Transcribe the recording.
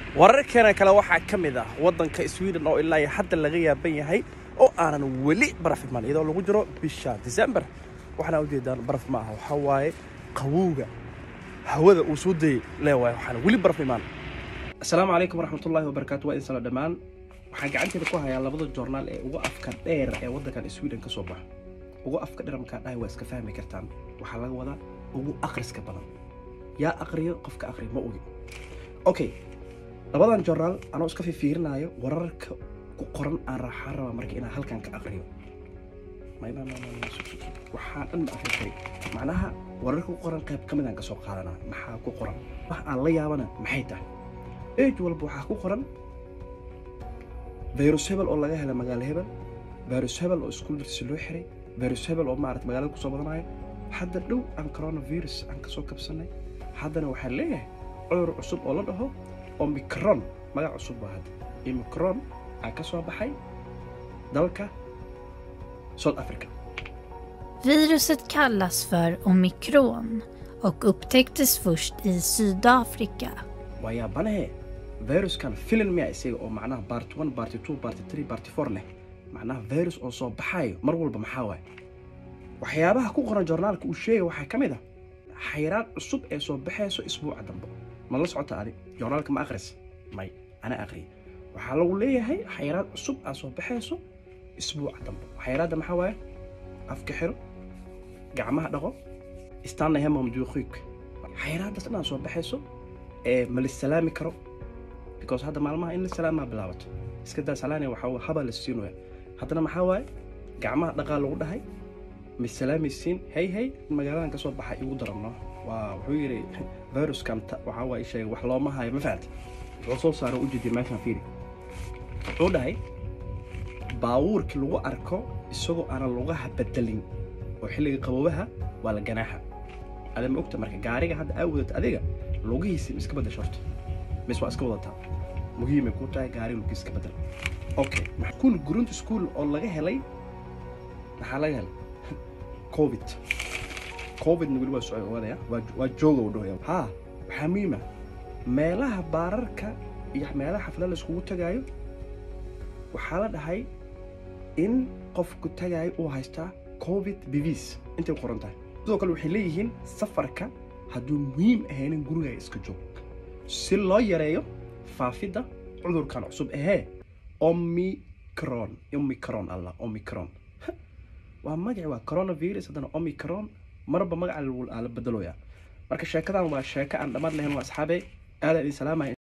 wararkeena kale waxaa ka mid ah waddanka sweden oo ilaa iyo hadda laga yaaban yahay oo aanan weli baraf iman iyadoo lagu jiro bisha december waxaana ujeedaan baraf ma aha waxaa waaye qabowga hawada uu soo dayay leewaay waxaana weli baraf imaan asalaamu calaykum waraxmatullaahi wabarakaatu waa idin sala dhammaan waxaan gacanteeda ku hayaa labada joornaal ee ugu afka dheer ee waddankan sweden ka soo baxa ugu afka dheer markaa dhahay waa iska fahmi kartaan waxaa laga wadaa ugu akhriska badan yaa aqriyo qofka aqri ma ogi okay labadan joornaal anoo iska fifiirinaayo wararka ku qoran aan raaxaan rabaa marka inaan halkan ka aqriyo waxaa dhan ma aqri kari macnaha wararka ku qoran qayb ka midaan ka soo qaadanaa maxaa ku qoran wax aan la yaabana maxay tahay age walba waxaa ku qoran virus hebel oo laga hela magaalo hebel virus hebel oo iskuul dirsi loo xiray virus hebel oo maarata magaalada kusoo badanayo hadda dhow aan coronavirus aan kasoo kabsanay haddana waxaa leeyahay cudur cusub oo la dhaho omicron magac cusub baa hadda omicron aa ka soo baxay dalka south africa Viruset kallas för omikron och upptäcktes först i Sydafrika. waa yaabanahe viruskan filan miya isaga oo macnaha bart one barty two barty three barty four leh macnaha virus oo soo baxayo mar walba maxaa waaye waxyaabaha ku qoran joornaalka uu sheegay waxaa ka mid ah xayraan cusub ee soo baxayso isbuuca dambe ma la socota adi joornaalka ma akhris may ana aqriya waxaa lagu leeyahay xayraan cusub aa soo baxayso isbuuca dambe xayraadda maxaa waaye afka xiro gacmaha dhaqo istaanna hemom duuqiik xayraaddaas dhan aa soo baxayso ee ma la salaami karo because hadda maalmaha in la salaamaa bilaabato iska daa salaane waxaa habaa la siinaya haddana maxaa waaye gacmaha dhaqaa lagu dhahay ma salaamaysiin hey hey magaaladan ka soo baxa igu darano waa wuxuu yidhi viruskan waxaa waa sheegay wax looma hayo ma fahamta wuxuu soo saaro ujeediya meeshaan fiiri wuxuu dhahay baabuurkii lagu arko isagoo aanan lugaha bedelin oo xilliga qaboobaha waa la ganaaxa ada ma ogta marka gaariga hadda aa wadata adiga lugihiisi ma iska bedasho horta mis waa iska wadataa muhiimay ku tahay gaariga lugihiis iska bedel okay school grunta school oo laga helay maxaa laga helay covid covidna weli waa socod ogaadaya waa jooga u dhahaya ha waxaa muhiima meelaha baararka iyo meelaha xaflada la iskugu tagaayo waxaa la dhahay in qofku tagaayo uu haystaa covid bivs intay qoran tahay sidoo kale waxay leeyihiin safarka hadduu muhiim ahaynin guriga iska joog si loo yareeyo faafidda cudurkan cusub ahee omicron omicron allah omicron waa magaci waa coronavirus haddana omicron marba magaca la bedelooyaa marka sheekadan waa sheeko aan dhammaad lahayn waa asxaabe aadaan idin salaamaya